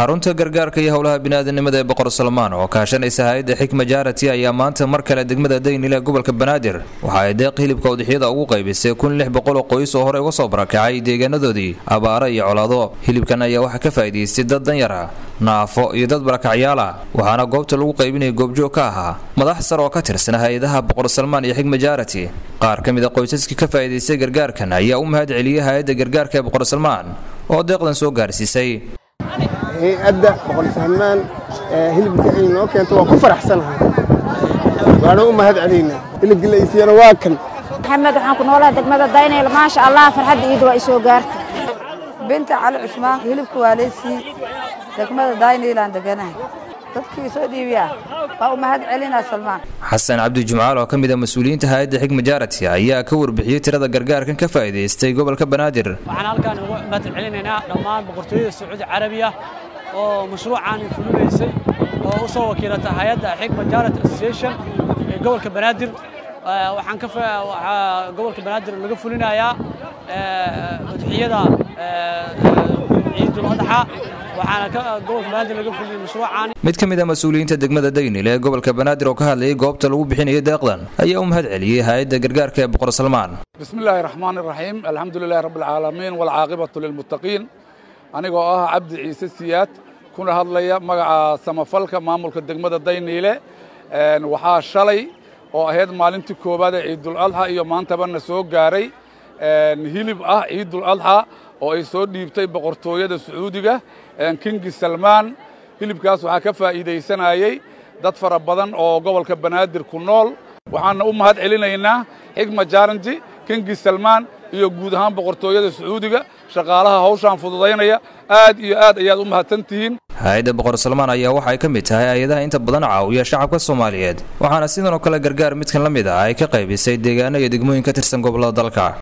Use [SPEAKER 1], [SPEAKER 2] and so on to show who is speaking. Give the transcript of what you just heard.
[SPEAKER 1] xarunta gargaarka iyo howlaha biniaadanimada ee boqor salmaan oo kaashanaysa hay-adda xikma jaarati ayaa maanta mar kale degmada daynile gobolka banaadir waxa ay deeq hilibka udixyada ugu qaybisay kun lix boqol oo qoys oo horey uga soo barakacay deegaanadoodii abaaro iyo colaado hilibkan ayaa waxaa ka faa'iidaystay dad danyar ah naafo iyo dad barakacyaal ah waxaana goobta lagu qaybinaya goobjoog ka ahaa madax sar oo ka tirsan hay-adaha boqor salmaan iyo xikma jaarati qaar ka mid a qoysaskii ka faa'iidaystay gargaarkan ayaa u mahad celiyey hay-adda gargaarka ee boqor salmaan oo deeqdan soo gaarsiisay
[SPEAKER 2] hay-adda boqor salmaan hilibka ay noo keento waa ku faraxsanahay waana u mahad celaynaa hilibkii la isiiyana waa kan
[SPEAKER 3] maxamed waxaan ku noolaha degmada daynayl maasha allah farxadda iidu waa isoo gaartay
[SPEAKER 4] binta cali cusmaan hilibka waa leysii degmada daynaylaan deganahay dadkii soo dhiibiyaa waa u mahad celinaa salmaan
[SPEAKER 1] xasan cabdi jumcaal oo ka mid a mas-uuliyiinta hay-adda xikma jaarati ayaa ka warbixiyey tirada gargaarkan ka faa'iidaystay gobolka banaadir
[SPEAKER 5] waxaan halkaan uga mahad celinaynaa dhammaan boqortooyada sacuudi carabiya oo mashruucan fulinaysay oo u soo wakiilata hay-adda xikma jaarat association ee gobolka banaadir waxaan ka waxaa gobolka banaadir laga fulinayaa udxiyada ciidul adxa waxaana ka gobolka banaadir laga fuliyay mashruucan
[SPEAKER 1] mid ka mid a mas-uuliyiinta degmada daynil ee gobolka banaadir oo ka hadlayay goobta lagu bixinayay deeqdan ayaa u mahad celiyey hay-adda gargaarka ee boqor salmaan
[SPEAKER 6] bismi illaahi raxmaan iraxiim alxamdu lilahi rabbi alcaalamiin waalcaaqibatu lilmuttaqiin anigoo ah cabdi ciise siyaad kuna hadlaya magaca samafalka maamulka degmada dayniile waxaa shalay oo ahayd maalintii koowaad ee ciidul adxa iyo maantaba na soo gaaray hilib ah ciidul adxa oo ay soo dhiibtay boqortooyada sacuudiga kingi salmaan hilibkaas waxaa ka faa'iidaysanayey dad fara badan oo gobolka banaadir ku nool waxaana u mahad celinaynaa xikma jaaranji kingi salmaan iyo guud ahaan boqortooyada sacuudiga shaqaalaha hawshaan fududaynaya aad iyo aad ayaad u mahadsan tihiin
[SPEAKER 1] hay-adda boqor salmaan ayaa waxa ay ka mid tahay hay-adaha inta badan caawiya shacabka soomaaliyeed waxaana sidan oo kale gargaar midkan la mid ah ay ka qaybisay deegaano iyo degmooyin ka tirsan gobollada dalka